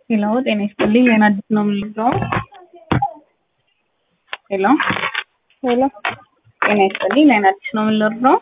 ሄሎ ጤና ይስጥልኝ ዜና አዲስ ነው የምንለው። ሄሎ ሄሎ ጤና ይስጥልኝ ዜና አዲስ ነው የምንለው።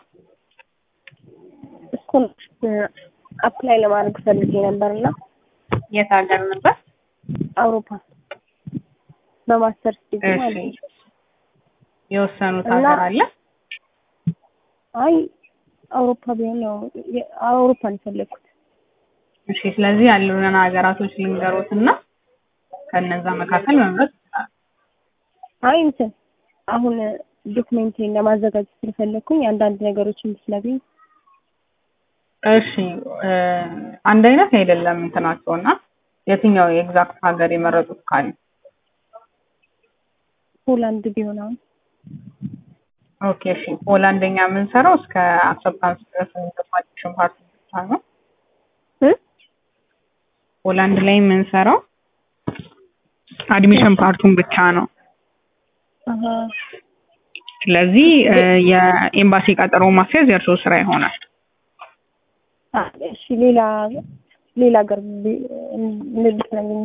ስኮላርሽፕ አፕላይ ለማድረግ ፈልጌ ነበርና የት ሀገር ነበር? አውሮፓ በማስተርስ ዲግሪ እሺ ማለት ነው። የወሰኑት እና- ሀገር አለ? አይ አውሮፓ ቢሆን ነው የ- አውሮፓ ነው የፈለግኩት። እሺ ስለዚህ ያሉንን ሀገራቶች ልንገሮት እና ከነዛ መካከል መምረጥ ይችላል። አይ እንትን አሁን ዶክሜንቴን ለማዘጋጀት ስለፈለግኩኝ አንዳንድ ነገሮችን ብትነግሪኝ። እሺ እ፣ አንድ አይነት አይደለም እንትናቸው እና የትኛው የኤግዛክት ሀገር የመረጡት ካለ ሆላንድ ቢሆን አሁን ኦኬ እሺ ሆላንደኛ የምንሰራው እስከ አክሰፕታንስ ድረስ ኢንተርማዲሽን ፓርቲ ብቻ ነው። እ? ሆላንድ ላይ የምንሰራው አድሚሽን ፓርቱን ብቻ ነው። አሀ ስለዚህ እ፣ የኤምባሲ ቀጠሮ ማስያዝ የእርስዎ ስራ ይሆናል። አ፣ እሺ ሌላ ሌላ ሀገር ቢ- እንድትነግሪኝ።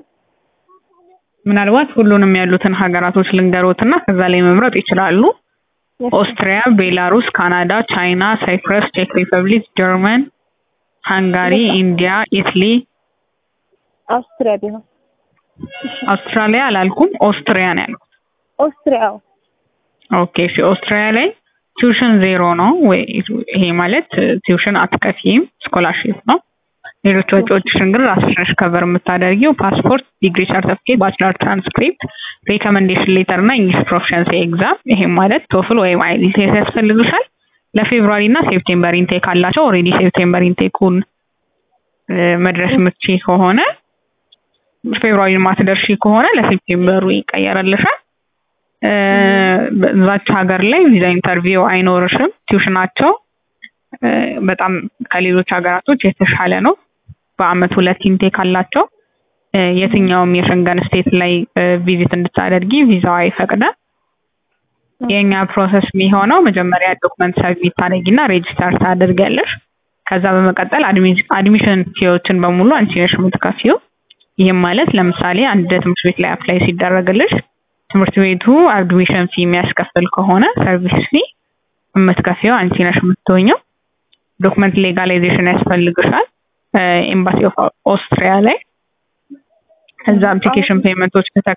ምናልባት ሁሉንም ያሉትን ሀገራቶች ልንገሮትና ከዛ ላይ መምረጥ ይችላሉ። ኦስትሪያ፣ ቤላሩስ፣ ካናዳ፣ ቻይና፣ ሳይፕረስ፣ ቼክ ሪፐብሊክ፣ ጀርመን፣ ሃንጋሪ፣ ኢንዲያ፣ ኢትሊ፣ አውስትሪያ ቢሆን አውስትራሊያ አላልኩም፣ ኦስትሪያ ነው ያልኩት። ኦስትሪያ አዎ። ኦኬ እሺ ኦስትሪያ ላይ ቲዩሽን ዜሮ ነው ወይ ይሄ ማለት ቲዩሽን አትከፊም ስኮላርሺፕ ነው ሌሎች ወጪዎችሽን ግን ራስሽ ነሽ ከቨር የምታደርጊው ፓስፖርት ዲግሪ ሰርተፍኬት ባችለር ትራንስክሪፕት ሪኮመንዴሽን ሌተር እና እንግሊሽ ፕሮፊሸንሲ ኤግዛም ይሄም ማለት ቶፍል ወይም አይኤልቲኤስ ያስፈልግሻል ለፌብሩዋሪ እና ሴፕቴምበር ኢንቴክ አላቸው ኦልሬዲ ሴፕቴምበር ኢንቴኩን መድረስ ምቺ ከሆነ ፌብሩዋሪ ማትደርሺ ከሆነ ለሴፕቴምበሩ ይቀየርልሻል እ፣ በዛች ሀገር ላይ ቪዛ ኢንተርቪው አይኖርሽም። ቲዩሽናቸው እ፣ በጣም ከሌሎች ሀገራቶች የተሻለ ነው። በአመት ሁለት ኢንቴክ አላቸው። እ፣ የትኛውም የሸንገን ስቴት ላይ እ፣ ቪዚት እንድታደርጊ ቪዛው አይፈቅድም። የኛ ፕሮሰስ የሚሆነው መጀመሪያ ዶክመንት ሰብሚት ታደርጊና ሬጅስተር ታደርጊያለሽ። ከዛ በመቀጠል አድሚ- አድሚሽን ፊዎችን በሙሉ አንቺ ነሽ የምትከፊው። ይህም ማለት ለምሳሌ አንድ ትምህርት ቤት ላይ አፕላይ ሲደረግልሽ ትምህርት ቤቱ አድሚሽን ፊ የሚያስከፍል ከሆነ ሰርቪስ ፊ የምትከፊው አንቺ ነሽ የምትሆኘው። ዶክመንት ሌጋላይዜሽን ያስፈልግሻል ኤምባሲ ኦፍ ኦስትሪያ ላይ። ከዛ አፕሊኬሽን ፔመንቶች ከተከ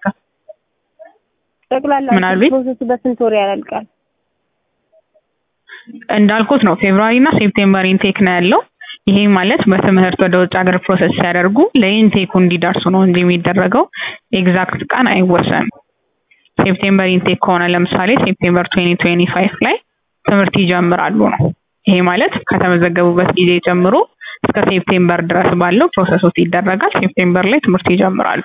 ጠቅላላ ምን አሉኝ? ፕሮሰሱ በስንት ወር ያላልቃል? እንዳልኩት ነው ፌብሩዋሪ እና ሴፕቴምበር ኢንቴክ ነው ያለው። ይሄ ማለት በትምህርት ወደ ውጭ ሀገር ፕሮሰስ ሲያደርጉ ለኢንቴኩ እንዲደርሱ ነው እንጂ የሚደረገው ኤግዛክት ቀን አይወሰንም። ሴፕቴምበር ኢንቴክ ከሆነ ለምሳሌ ሴፕቴምበር 2025 ላይ ትምህርት ይጀምራሉ ነው። ይሄ ማለት ከተመዘገቡበት ጊዜ ጀምሮ እስከ ሴፕቴምበር ድረስ ባለው ፕሮሰሶች ይደረጋል። ሴፕቴምበር ላይ ትምህርት ይጀምራሉ።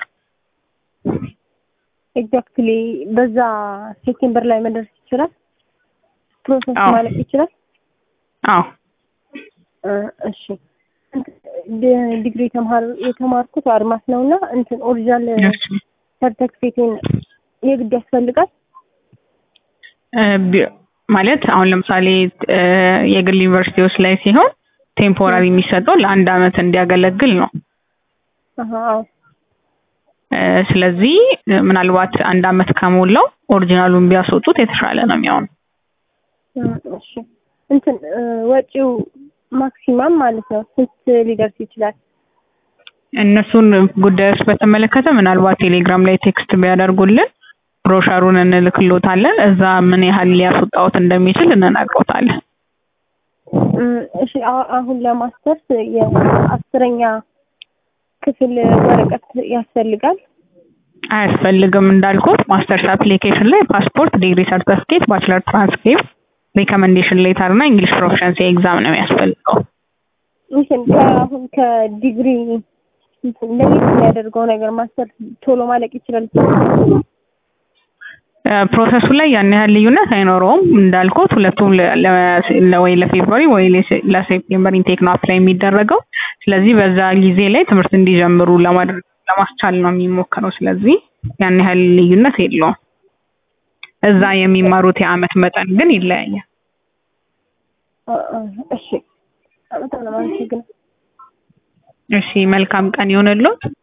ኤግዛክትሊ በዛ ሴፕቴምበር ላይ መድረስ ይችላል። ፕሮሰስ አዎ። ማለቅ ይችላል። አዎ እ፣ እሺ ዲ- ዲግሪ ተማር የተማርኩት አድማስ ነውና እንትን ኦሪጂናል እሺ። ሰርተፊኬቴን የግድ ያስፈልጋል። እ፣ ቢ- ማለት አሁን ለምሳሌ እ፣ የግል ዩኒቨርሲቲዎች ላይ ሲሆን ቴምፖራሪ የሚሰጠው ለአንድ አመት እንዲያገለግል ነው። አሀ አዎ። እ፣ ስለዚህ እ፣ ምናልባት አንድ አመት ከሞላው ኦሪጂናሉን ቢያስወጡት የተሻለ ነው የሚሆነው። እ፣ እሺ እንትን እ፣ ወጪው ማክሲማም ማለት ነው ስንት ሊደርስ ይችላል? እነሱን ጉዳዮች በተመለከተ ምናልባት ቴሌግራም ላይ ቴክስት ቢያደርጉልን ብሮሸሩን እንልክሎታለን። እዛ ምን ያህል ሊያስወጣዎት እንደሚችል እንነግሮታለን። እ፣ እሺ አ- አሁን ለማስተርስ የአስረኛ ክፍል ወረቀት ያስፈልጋል። አያስፈልግም እንዳልኩት ማስተርስ አፕሊኬሽን ላይ ፓስፖርት፣ ዲግሪ ሰርተፍኬት፣ ባችለር ትራንስክሪፕት፣ ሪኮመንዴሽን ሌተር እና እንግሊሽ ፕሮፊሸንሲ ኤግዛም ነው የሚያስፈልገው። እንትን ከአሁን ከዲግሪ እንትን ለየት የሚያደርገው ነገር ማስተርስ ቶሎ ማለቅ ይችላል። እ፣ ፕሮሰሱ ላይ ያን ያህል ልዩነት አይኖረውም። እንዳልኩት ሁለቱም ለ- ለ- ወይ ለፌብሩዋሪ ወይ ለሴ- ለሴፕቴምበር ኢንቴክ ነው አፕላይ የሚደረገው። ስለዚህ በዛ ጊዜ ላይ ትምህርት እንዲጀምሩ ለማድረግ ለማስቻል ነው የሚሞከረው። ስለዚህ ያን ያህል ልዩነት የለውም። እዛ የሚማሩት የአመት መጠን ግን ይለያያል። እ፣ እ፣ እሺ በጣም ነው የማመሰግነው። እሺ መልካም ቀን ይሆንልዎት።